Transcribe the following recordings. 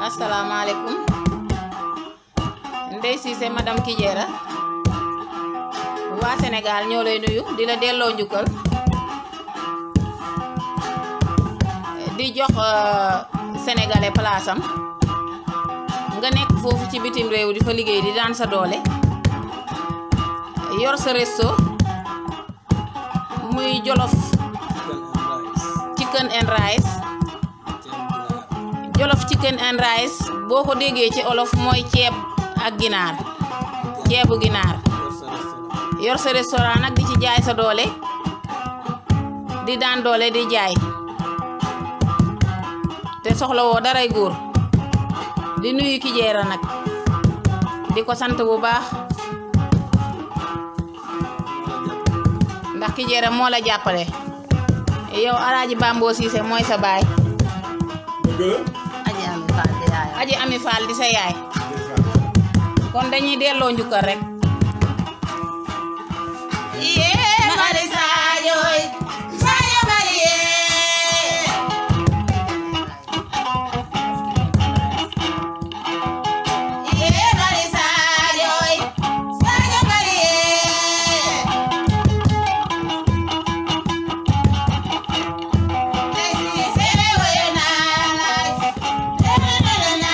asalaamaaleykum Ndeye Cissé madame Kijera waa Sénégal ñoo lay nuyu di la delloo njukkal di jox sénégalais place am nga nekk foofu ci bitim réew di fa liggéey di daan sa doole yor sa resto muy jolof chicken and rice jolof chicken and rice boo ko déggee ci olof mooy ceeb ak ginaar ceebu ginaar yor sa restaurant nag di ci jaay sa doole di daan doole di jaay te soxla woo daray góor di nuyu Kijera nag di ko sant bu baax ndax Kijera moo la jàppale yow Alaaji Bambo Cissé mooy sa baay Aji Ami Fall di yaayam. Aji Ami Fall di sa yaay kon dañuy delloo njukkal rek yee mari Sadio Sadio mari yee yee mari Sadio Sadio mari yee Ndeye Cissé woyo naa la na na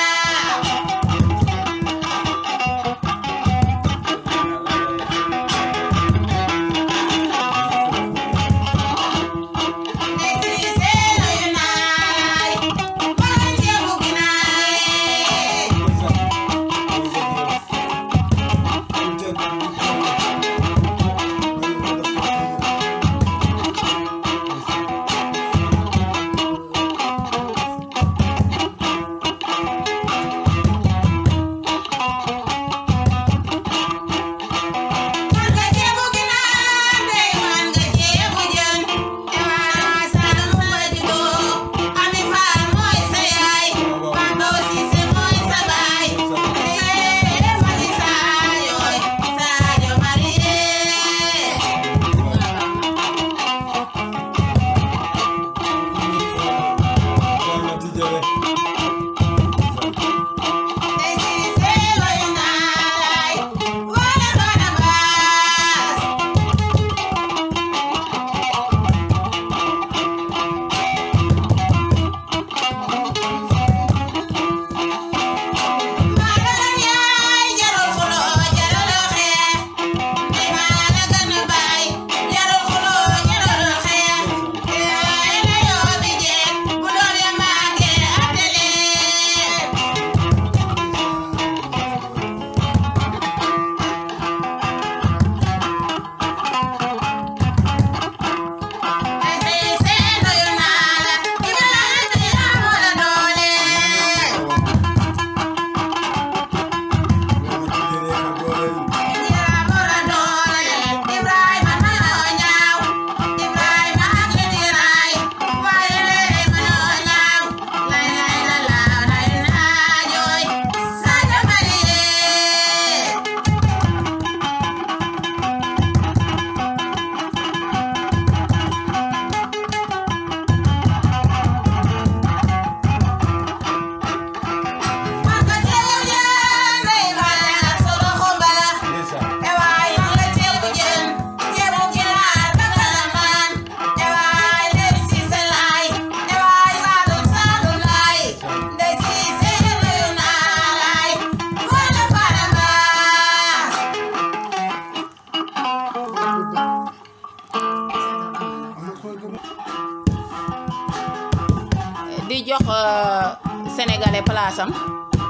di jox sénégalais place am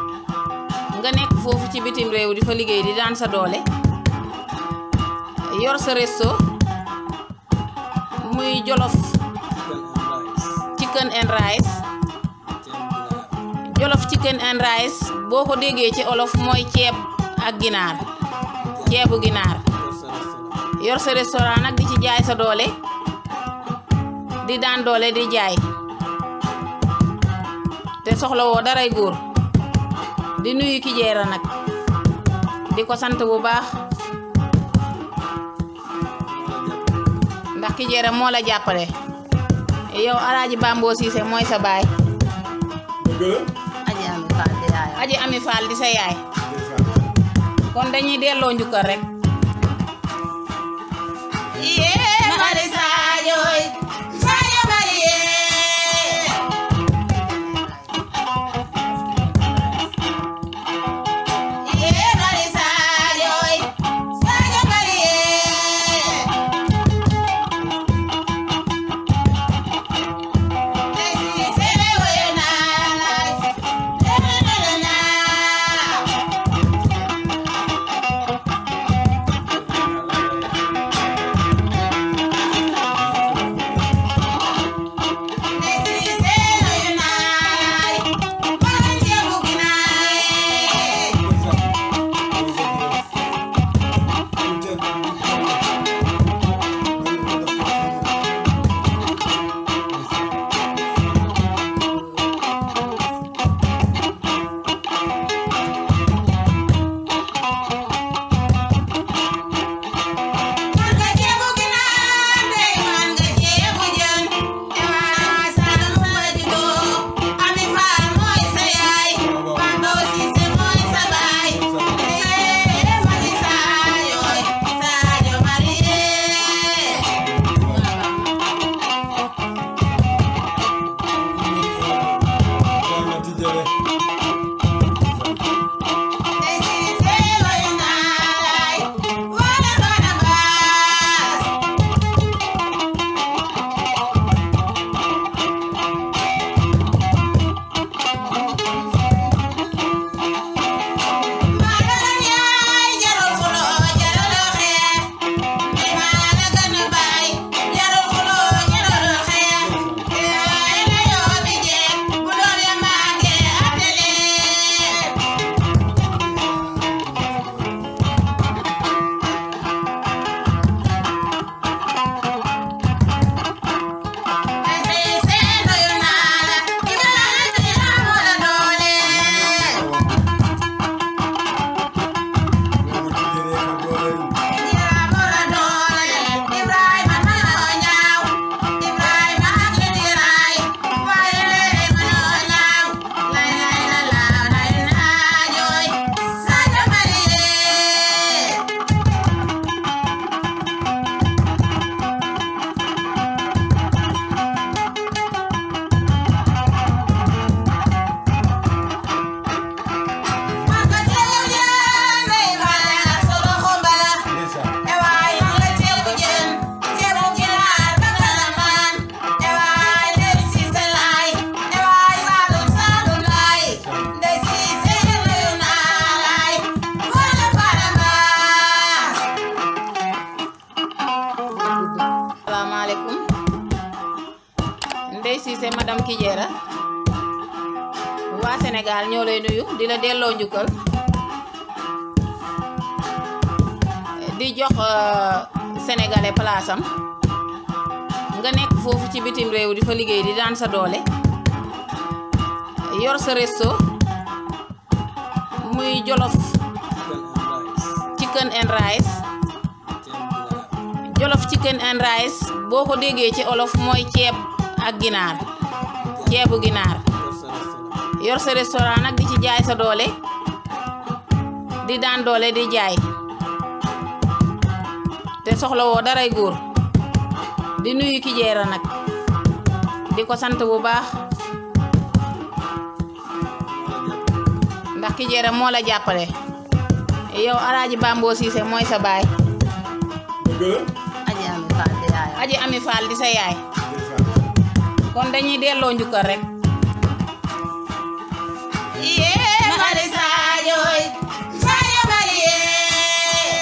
nga nekk foofu ci bitim réew di fa liggéey di daan sa doole yor sa resto muy jolof chicken and rice jolof chicken and rice boo ko déggee ci olof mooy ceeb ak ginaar ceebu ginaar yor sa restaurant nag di ci jaay sa doole di daan doole di jaay te soxla woo daray góor di nuyu Kijera nag di ko sant bu baax ndax Kijera moo la jàppale yow Alaaji Bambo Cissé mooy sa baay Aji Ami aji ami faal di sa yaay kon dañuy delloo njukkal rek yee mari Sadio Sadio mari yee yee mari Sadio Sadio mari yee Desi sele woyo naa la na Desi sele woyo naa Wala jebu ginaay man nga jebu ginaar dey man nga jebu jën ewa saalum fa digo ami faal mooy sa yaay Pando Cissé mooy sa baay ee mari Sadio Sadio mari ee Desi sele woyo naa wala bana baas Maalaam yaay jarul xuloo jarul xeex maa la gën a baay jarul xuloo jarul xeex yaay la yoo bi jeex bu doon ya màggee atelier Desi sele woyo naa la Ibrahima dina moo la doole Yaa boole doole Ibrahima mënoo ñaaw Ibrahima ak li di raay waaye léegi mënoo ñaaw lay lay la laaw lay naa jooy Sadio Marie Maka teew jaan day xale ak solo xumbala ewaay man la ceebu jën ceebu ginaar ba kalamaan ewaay ndey siise laay ewaay saalum saalum laay ndey siise nuyu naa laay wala baramaas salaamaaleykum ndey siise madame Kijera waa Sénégal ñoo lay nuyu di la delloo njukkal di jox euh, sénégalais place am nga nekk foofu ci bitim réew di fa liggéey di daan sa doole yor sa resto muy jolof chicken and rice jolof chicken and rice boo ko déggee ci olof mooy ceeb ak ginaar ceebu ginaar yor sa restaurant nag di ci jaay sa doole di daan doole di jaay te soxla woo daray góor di nuyu Kijera nag di ko sant bu baax ndax Kijera moo la jàppale yow alaaji Bambo Cissé mooy sa baay aji ami faal di yaayam aji ami faal di sa yaay kon dañuy delloo njukkal rek yee mari Sadio Sadio mari yee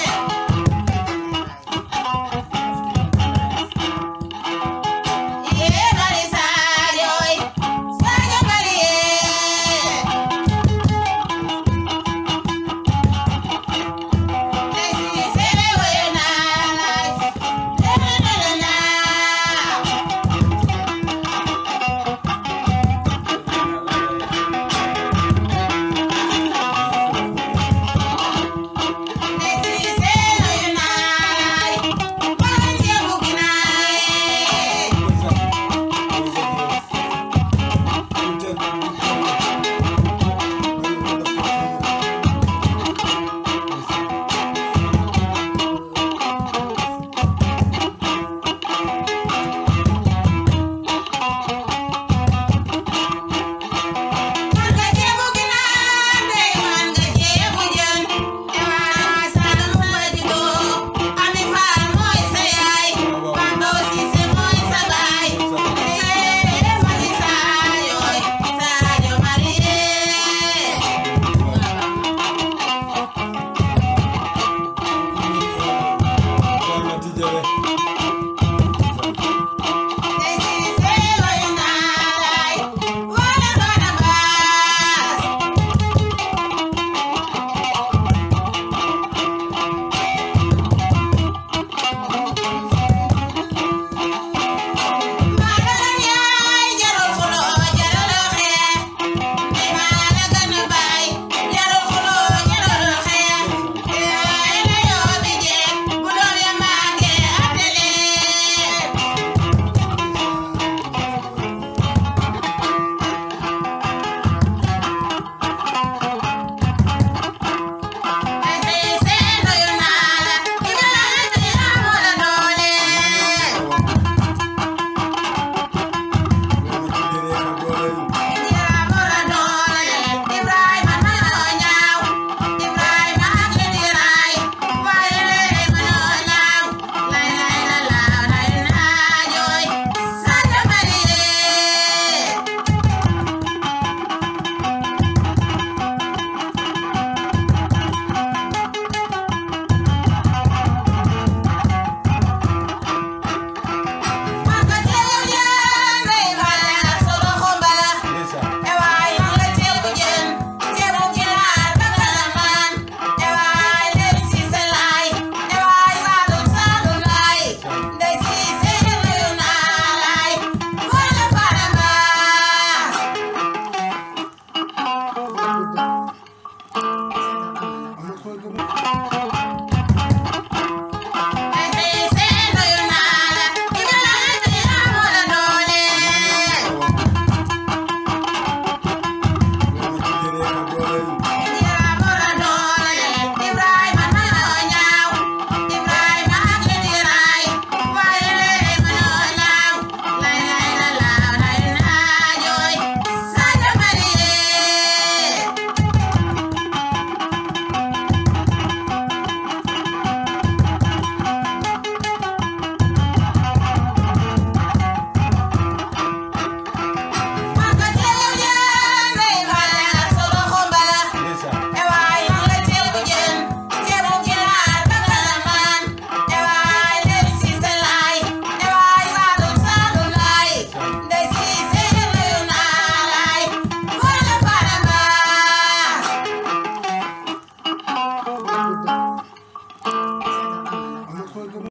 yee mari Sadio Sadio mari yee Desi sele woyo naa la Thank you.